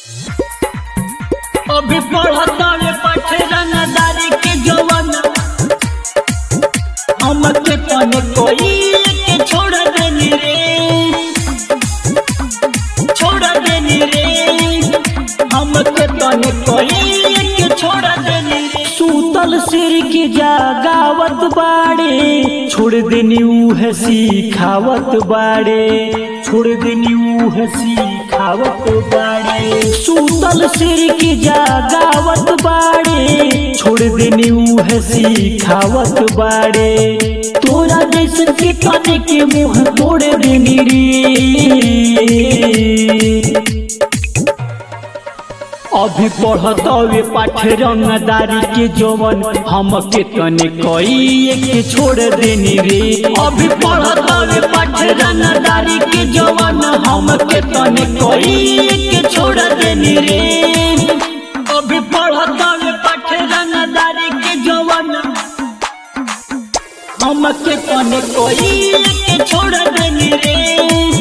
अभी पढ़तावे पठरनदारी के जवन हमके तने कोई के छोड़ देनी रे छोड़ देनी रे हमके तने कोई के छोड़ देनी रे सूतल सिर की जागावत बाड़े छोड़ देनी उह सिखावत बाड़े छोड़ देनी उह सिखावत बाड़े सूतल सिर की जागावत बाड़े छोड़ देनी उह सिखावत बाड़े तोरा जैसन के काने के मुंह तोड़ देनी रे अभी पढ़तवे पाठरंगदारी के जवन हमके तने कई के छोड़ देनी रे अभी पढ़तवे पाठरंगदारी के जवन हमके तने कई के छोड़ देनी रे अभी पढ़तवे पाठरंगदारी के जवन हमके तने कई के छोड़ देनी रे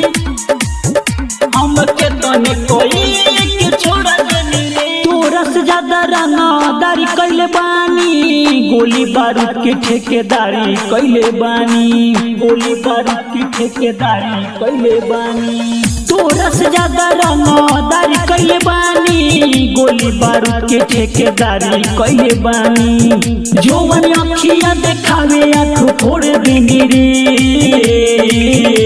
हमके तने कोई के छोड़ देनी रे तोरा से ज्यादा रंगदारी कैले बानी गोली बारूद के ठेकेदारी कैले बानी गोली बारूद की ठेकेदारी कैले बानी तोरा से ज्यादा रंगदारी कैले बानी गोली बारूद के ठेकेदारी कैले बानी जोवन अखिया देखावे आँख फोड़ देनी रे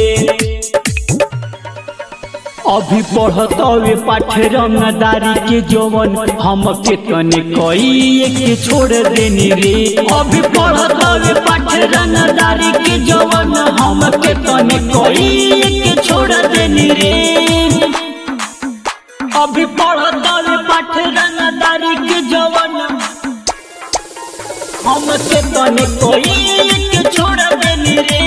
अभी पढ़तवे पाठरंगदारी के जवन हमके तने कई के छोड़ देनी रे अभी पढ़तवे पाठरंगदारी के जवन हमके तने कई के छोड़ देनी रे अभी पढ़तवे पाठरंगदारी के जवन हमके तने कई के छोड़ देनी रे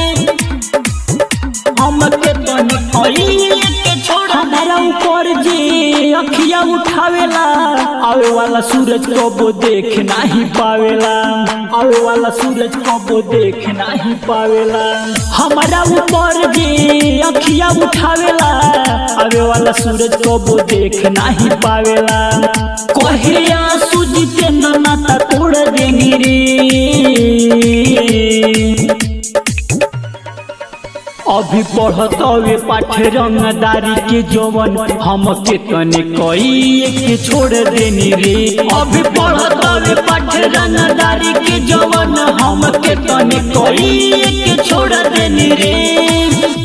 हमके तने कई के छोड़ हमारा ऊपर जे अखिया उठावेला आवे वाला सूरज कबो देख नाही पावेला आवे वाला सूरज कबो देख नाही पावेला हमारा ऊपर जे अखिया उठावेला आवे वाला सूरज कबो देख नाही पावेला कहे आंसू जितेंद्र नाता तोड़ देनी रे अभी पढ़तवे पाठरंगदारी के जवन हमके तने कई के छोड़ देनी रे अभी पढ़तवे पाठरंगदारी के जवन हमके तने कई के छोड़ देनी रे